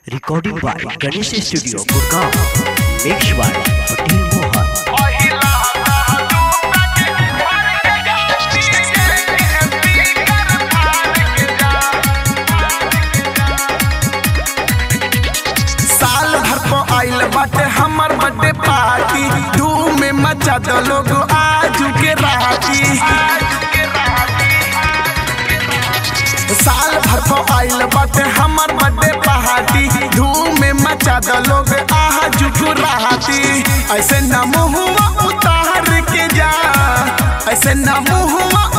Recording by Ganesh Studio, Gurgaon. Mixed by Patel Mohan. साल भर को आइल बाटे हमर बर्थडे पार्टी धूम में मचा दो लोग आज के राती साल भर को आइल बाटे हमर बर्थडे पार्टी धूम में मचा दो लोग आज के राती ऐसे न मुहुआ उतार के जा ऐसे न मुहुआ